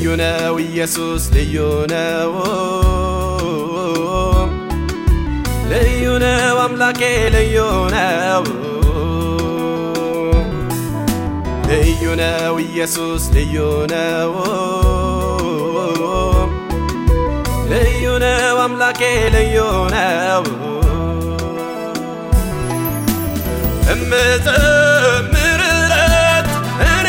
ልዩ ነው ኢየሱስ ልዩ ነው ልዩ ነው አምላኬ ልዩ ነው ልዩ ነው ኢየሱስ ልዩ ነው ልዩ ነው አምላኬ ልዩ ነው እምዘምርለት እኔ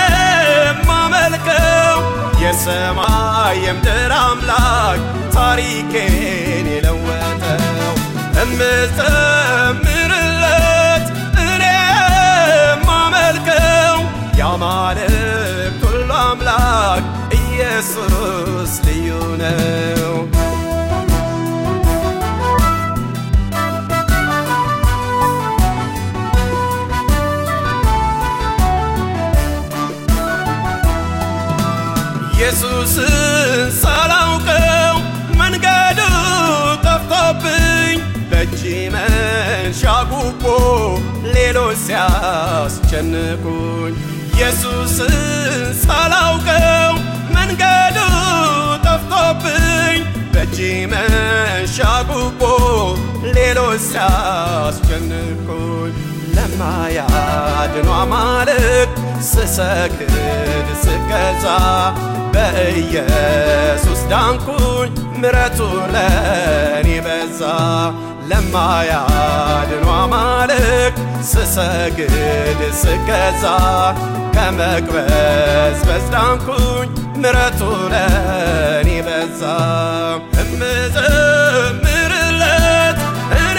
የማመልከው የሰማይ የምድር አምላክ ታሪኬን የለወጠው እምዘምርለት እኔ የማመልከው የአማልክት ሁሉ አምላክ ኢየሱስ ልዩ ነው። ኢየሱስን ሳላውቀው መንገዱ ጠፍቶብኝ በእጅ መንሻ ጉቦ ሌሎች ሲያስጨንቁኝ ኢየሱስን ሳላውቀው መንገዱ ጠፍቶብኝ በእጅ መንሻ ጉቦ ሌሎች ሲያስጨንቁኝ ለማያድኗ አማልክት ስሰግድ ስገዛ በኢየሱስ ዳንኩኝ ምረቱ ለኔ በዛ ለማያድኗ አማልክት ስሰግድ ስገዛ ከመቅበዝበዝ ዳንኩኝ ምረቱ ለኔ በዛ እምዘምርለት እኔ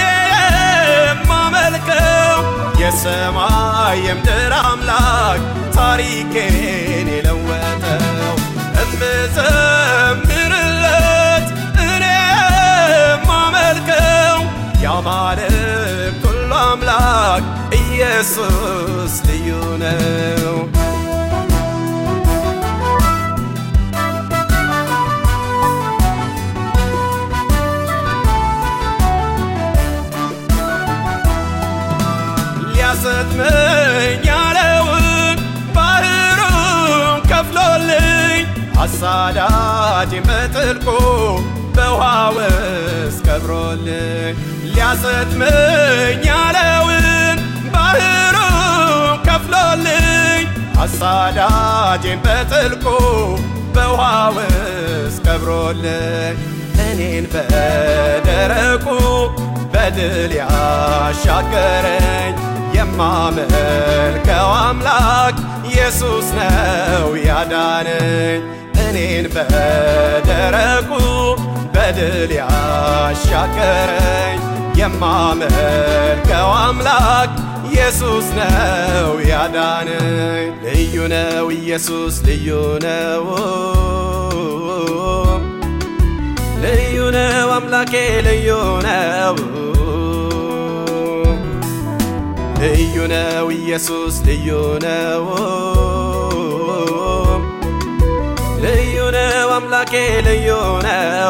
የማመልከው የሰማይ የምድር አምላክ ታሪኬን የለወጠው እምዘምርለት እኔ የማመልከው የአማልክት ሁሉ አምላክ ኢየሱስ ልዩ ነው። ሊያሰጥመኝ ያለውን ባህሩን ከፍሎልኝ አሳዳጅን በጥልቁ በውሃ ውስጥ ቀብሮልኝ ሊያሰጥመኝ ያለውን ባህሩን ከፍሎልኝ አሳዳጅን በጥልቁ በውሃ ውስጥ ቀብሮልኝ እኔን በደረቁ በድል ያሻገረኝ የማመልከው አምላክ ኢየሱስ ነው ያዳነኝ እኔን በደረቁ በድል ያሻገረኝ የማመልከው አምላክ ኢየሱስ ነው ያዳነኝ ልዩ ነው ኢየሱስ ልዩ ነው ልዩ ነው አምላኬ ልዩ ነው ልዩ ነው ኢየሱስ ልዩ ነው ልዩ ነው አምላኬ ልዩ ነው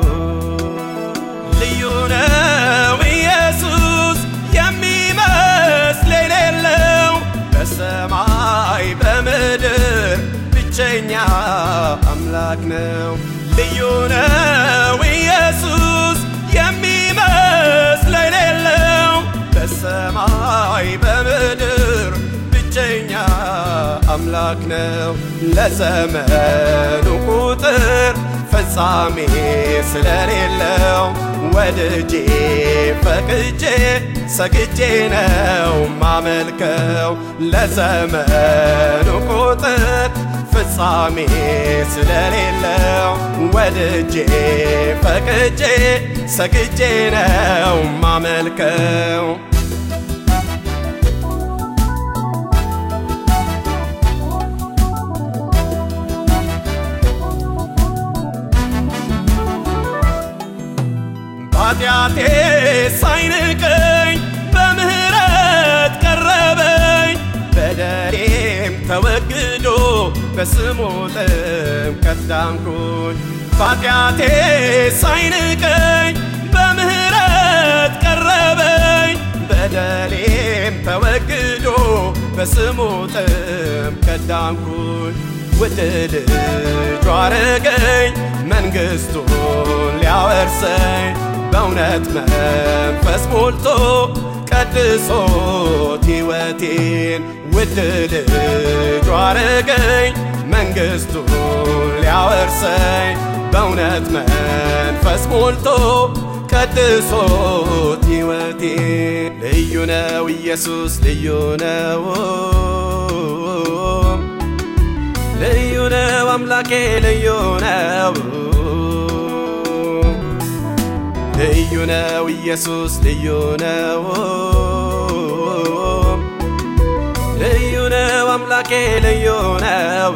ልዩ ነው ኢየሱስ የሚመስል የሌለው በሰማይ በምድር ብቸኛ አምላክ ነው። ልዩ ነው ኢየሱስ የሚመስል የሌለው በሰማይ በምድር ብቸኛ አምላክ ነው። ለዘመኑ ቁጥር ፍጻሜ ስለሌለው ወድጄ ፈቅጄ ሰግጄ ነው ማመልከው ለዘመኑ ቁጥር ፍጻሜ ስለሌለው ወድጄ ፈቅጄ ሰግጄ ነው ማመልከው ኃጢአቴ ሳይንቀኝ በምህረት ቀረበኝ በደሌም ተወግዶ በስሙ ጥምቀት ዳንኩኝ ኃጢአቴ ሳይንቀኝ በምህረት ቀረበኝ በደሌም ተወግዶ በስሙ ጥም ከዳንኩኝ ውድ ልጁ አረገኝ መንግሥቱን ሊያወርሰኝ በእውነት መንፈስ ሞልቶ ቀድሶት ሕይወቴን ውድ ልጁ አረገኝ መንግሥቱን ሊያወርሰኝ በእውነት መንፈስ ሞልቶ ቀድሶት ሕይወቴን ልዩ ነው ኢየሱስ ልዩ ነው ልዩ ነው አምላኬ ልዩ ነው ልዩ ነው ኢየሱስ ልዩ ነው ልዩ ነው አምላኬ ልዩ ነው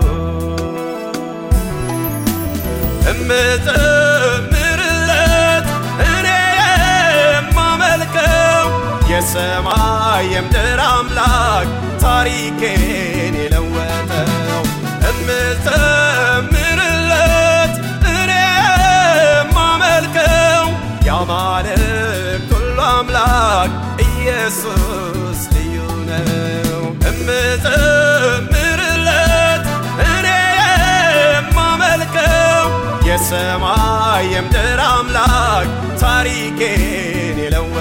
እምዘምርለት እኔ የማመልከው የሰማይ የምድር አምላክ ታሪኬን የለወጠው እምዘምርለት እኔ የማመልከው የአማልክት ሁሉ አምላክ ኢየሱስ ልዩ ነው። እምዘምርለት እኔ የማመልከው የሰማይ የምድር አምላክ ታሪኬን የለው